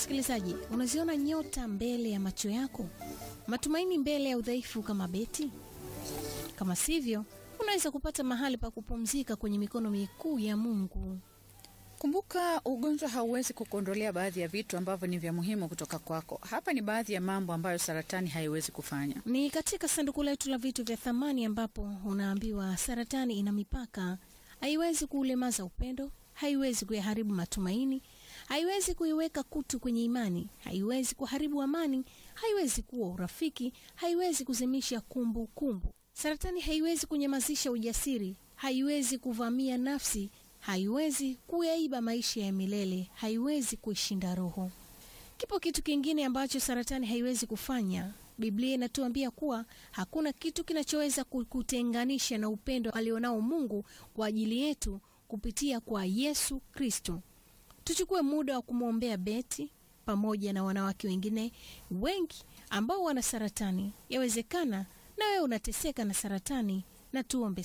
Msikilizaji, unaziona nyota mbele ya macho yako, matumaini mbele ya udhaifu kama beti? Kama sivyo, unaweza kupata mahali pa kupumzika kwenye mikono mikuu ya Mungu. Kumbuka, ugonjwa hauwezi kukuondolea baadhi ya vitu ambavyo ni vya muhimu kutoka kwako. Hapa ni baadhi ya mambo ambayo saratani haiwezi kufanya. Ni katika sanduku letu la vitu vya thamani ambapo unaambiwa saratani ina mipaka, haiwezi kuulemaza upendo, haiwezi kuyaharibu matumaini, haiwezi kuiweka kutu kwenye imani, haiwezi kuharibu amani, haiwezi kuwa urafiki, haiwezi kuzimisha kumbu kumbu. Saratani haiwezi kunyamazisha ujasiri, haiwezi kuvamia nafsi, haiwezi kuyaiba maisha ya milele, haiwezi kuishinda roho. Kipo kitu kingine ambacho saratani haiwezi kufanya. Biblia inatuambia kuwa hakuna kitu kinachoweza kukutenganisha na upendo alionao Mungu kwa ajili yetu kupitia kwa Yesu Kristo. Tuchukue muda wa kumwombea Beti pamoja na wanawake wengine wengi ambao wana saratani. Yawezekana na wewe unateseka na saratani, na tuombe